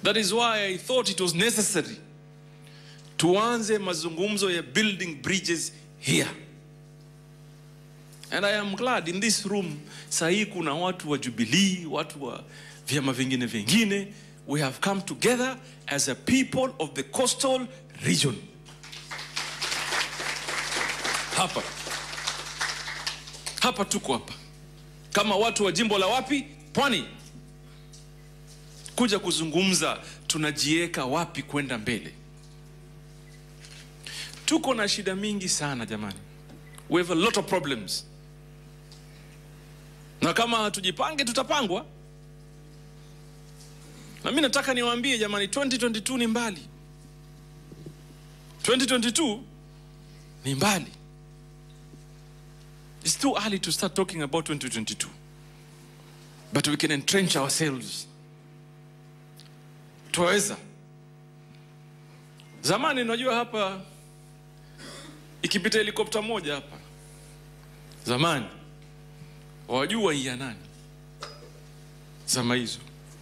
That is why I thought it was necessary tuanze mazungumzo ya building bridges here. And I am glad in this room sahii kuna watu wa Jubilee, watu wa vyama vingine vingine. We have come together as a people of the coastal region. Hapa hapa tuko hapa kama watu wa jimbo la wapi? Pwani, kuja kuzungumza tunajiweka wapi kwenda mbele. Tuko na shida mingi sana jamani, we have a lot of problems, na kama hatujipange tutapangwa. Na mimi nataka niwaambie jamani, 2022 ni mbali, 2022 ni mbali. It's too early to start talking about 2022. But we can entrench ourselves. Twaweza. Zamani unajua hapa ikipita helikopta moja hapa. Zamani wajua ya nani? Zama hizo.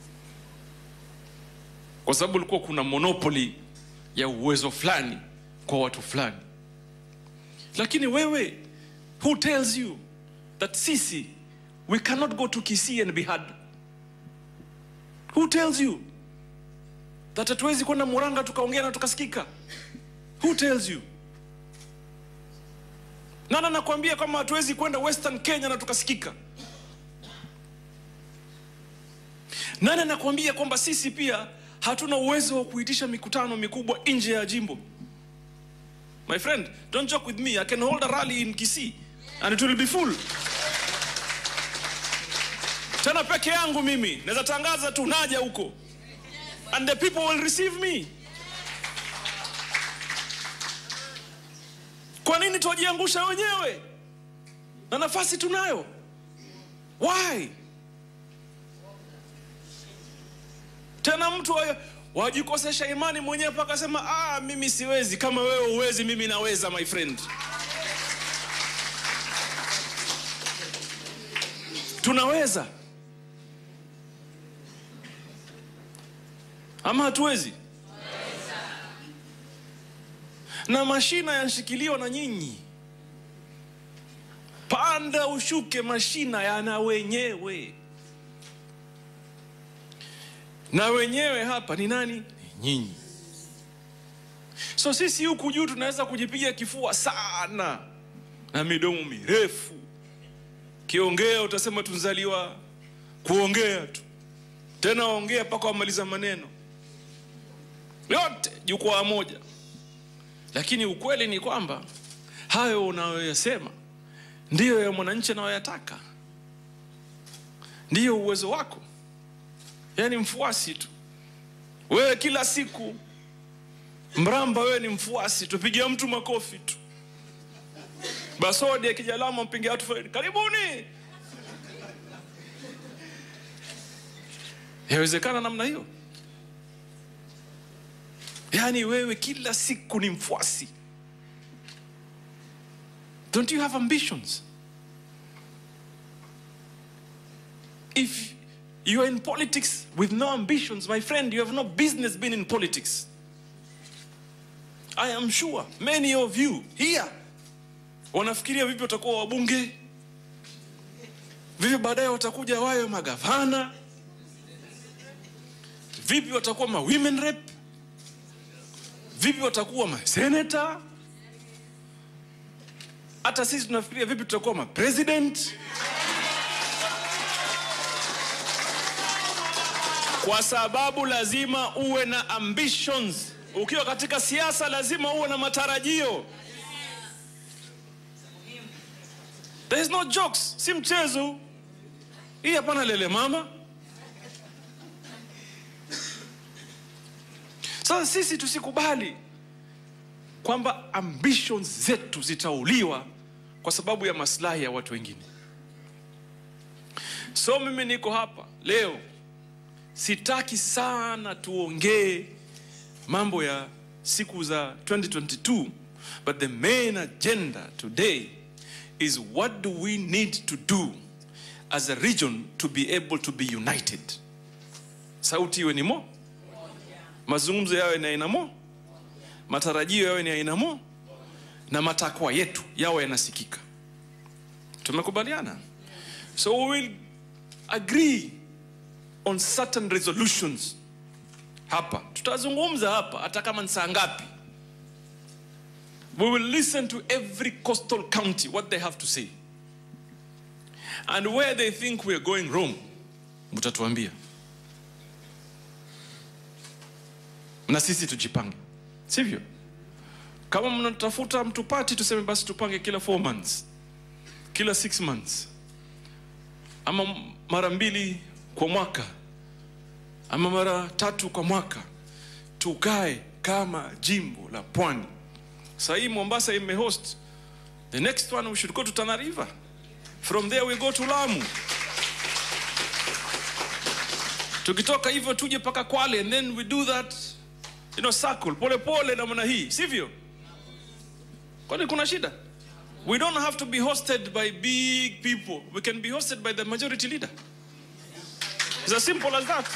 Kwa sababu ulikuwa kuna monopoly ya uwezo fulani kwa watu fulani. Lakini wewe Who tells you that sisi we cannot go to Kisii and be heard? Who tells you that hatuwezi kwenda Muranga tukaongea na tukasikika? Who tells you? Nani anakuambia kama hatuwezi kwenda Western Kenya na tukasikika? Nani anakuambia kwamba sisi pia hatuna uwezo wa kuitisha mikutano mikubwa nje ya jimbo? My friend, don't joke with me. I can hold a rally in Kisii and it will be full. Tena peke yangu mimi naweza tangaza tu naja huko and the people will receive me. Kwa nini tuwajiangusha wenyewe na nafasi tunayo? Why? Tena mtu wa- wajikosesha imani mwenyewe mpaka sema ah, mimi siwezi. Kama wewe uwezi, mimi naweza, my friend. Tunaweza ama hatuwezi? Na mashina yanashikiliwa na nyinyi. Panda ushuke, mashina yana wenyewe, na wenyewe hapa ni nani? Ni nyinyi. So sisi huku juu tunaweza kujipiga kifua sana na midomo mirefu, kiongea utasema tunzaliwa kuongea tu, tena waongea mpaka wamaliza maneno yote jukwaa moja, lakini ukweli ni kwamba hayo unayoyasema ndiyo ya mwananchi anayoyataka, ndiyo uwezo wako, yaani mfuasi tu wewe. Kila siku mramba, wewe ni mfuasi, tupigia mtu makofi tu. Basodi akija Lamu mpigia watu foleni, karibuni. Yawezekana namna hiyo? Yaani wewe kila siku ni mfuasi. Don't you have ambitions? If you are in politics with no ambitions, my friend, you have no business being in politics. I am sure many of you here wanafikiria vipi watakuwa wabunge, vipi baadaye watakuja wayo magavana, vipi watakuwa ma women rep, vipi watakuwa ma senator. Hata sisi tunafikiria vipi tutakuwa ma president, kwa sababu lazima uwe na ambitions. Ukiwa katika siasa lazima uwe na matarajio. There is no jokes, si mchezo hii. Hapana lele mama. Sasa sisi tusikubali kwamba ambitions zetu zitauliwa kwa sababu ya maslahi ya watu wengine. So mimi niko hapa leo, sitaki sana tuongee mambo ya siku za 2022 but the main agenda today is what do we need to do as a region to be able to be united. Sauti iwe ni mo mazungumzo yawe ni aina mo matarajio yawe ni aina mo na matakwa yetu yawe yanasikika tumekubaliana so we will agree on certain resolutions hapa tutazungumza hapa hata kama ni saa ngapi we will listen to every coastal county what they have to say and where they think we are going wrong mtatuambia na sisi tujipange sivyo kama mnatafuta mtupati tuseme basi tupange kila 4 months kila 6 months ama mara mbili kwa mwaka ama mara tatu kwa mwaka tukae kama jimbo la pwani sahii mombasa imehost the next one we should go to tana river from there we go to lamu tukitoka hivyo tuje mpaka kwale and then we do that you know circle pole pole namna hii sivyo kwani kuna shida we don't have to be hosted by big people we can be hosted by the majority leader it's as simple as that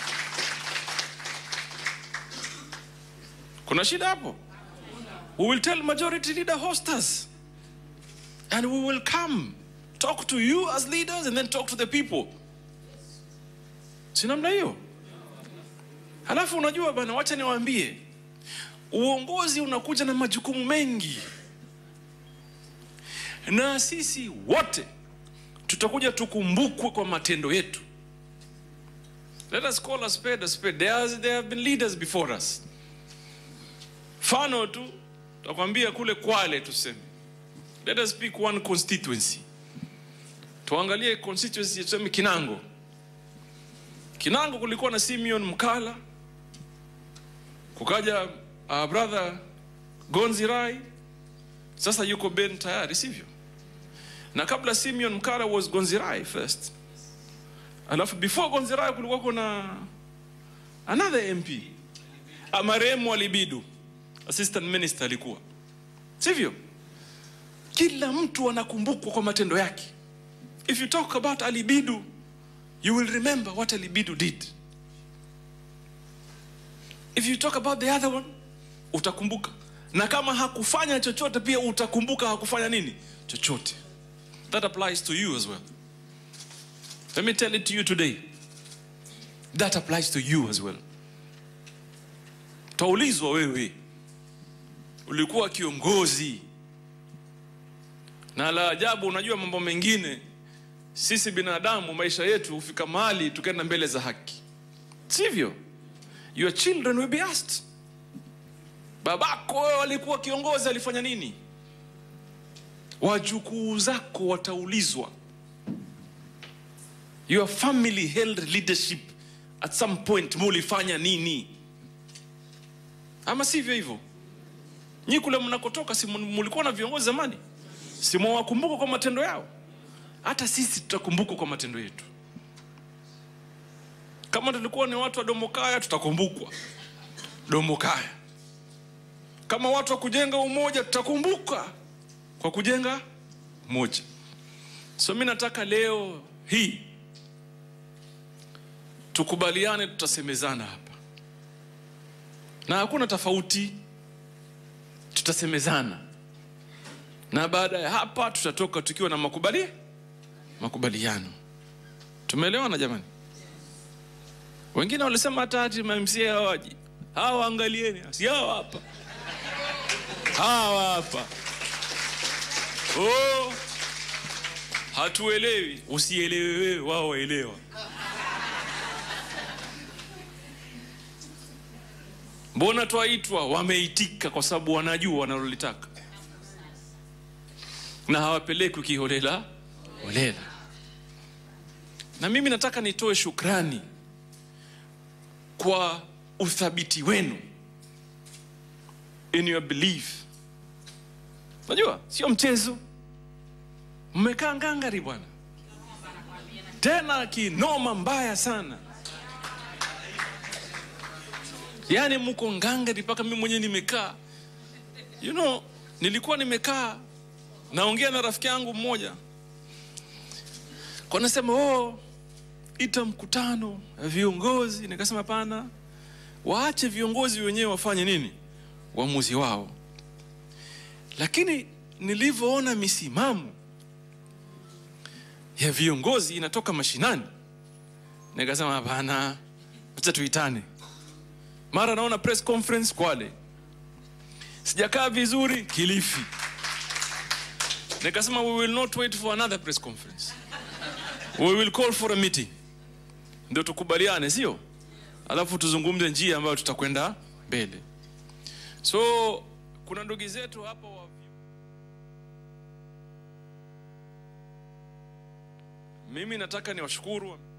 kuna shida hapo we will tell majority leader host us and we will come talk to you as leaders and then talk to the people si namna hiyo halafu unajua bana wacha niwaambie uongozi unakuja na majukumu mengi na sisi wote tutakuja tukumbukwe kwa matendo yetu let us call a spade a spade there, has, there have been leaders before us mfano tu takwambia kule kwale tuseme let us pick one constituency tuangalie constituency tuseme kinango kinango kulikuwa na simeon mkala kukaja uh, brother gonzi rai sasa yuko ben tayari sivyo na kabla simeon mkala was gonzirai first alafu before gonzirai kulikuwa kuna another mp marehemu alibidu assistant minister alikuwa sivyo kila mtu anakumbukwa kwa matendo yake if you talk about alibidu you will remember what alibidu did if you talk about the other one utakumbuka na kama hakufanya chochote pia utakumbuka hakufanya nini chochote that applies to you as well let me tell it to you today that applies to you as well taulizwa wewe ulikuwa kiongozi na la ajabu unajua mambo mengine sisi binadamu maisha yetu hufika mahali tukaenda mbele za haki sivyo your children will be asked babako wewe alikuwa kiongozi alifanya nini wajukuu zako wataulizwa your family held leadership at some point mulifanya nini ama sivyo hivyo nyi kule mnakotoka si mulikuwa na viongozi zamani si mwawakumbuka kwa matendo yao hata sisi tutakumbukwa kwa matendo yetu kama tulikuwa ni watu wa domokaya tutakumbukwa domokaya kama watu wa kujenga umoja tutakumbuka kwa kujenga umoja so mi nataka leo hii tukubaliane tutasemezana hapa na hakuna tofauti tutasemezana na baada ya hapa tutatoka tukiwa na makubali makubaliano tumeelewana jamani wengine walisema hata hati mamca hawaji hawa angalieni si hawa hapa hawa hapa oh, hatuelewi usielewe wewe wao waelewa mbona twaitwa wameitika kwa sababu wanajua wanalolitaka na hawapelekwi kiholela holela na mimi nataka nitoe shukrani kwa uthabiti wenu in your belief najua sio mchezo mmekaa ngangari bwana tena kinoma mbaya sana yaani mko ngangari mpaka mi mwenyewe nimekaa you know nilikuwa nimekaa naongea na rafiki yangu mmoja kwa nasema oh, ita mkutano ya viongozi nikasema pana waache viongozi wenyewe wafanye nini uamuzi wao lakini nilivyoona misimamo ya viongozi inatoka mashinani nikasema hapana acha tuitane mara naona press conference kwale sijakaa vizuri kilifi nikasema we will not wait for another press conference we will call for a meeting ndio tukubaliane sio alafu tuzungumze njia ambayo tutakwenda mbele so kuna ndugu zetu hapa wa mimi nataka niwashukuru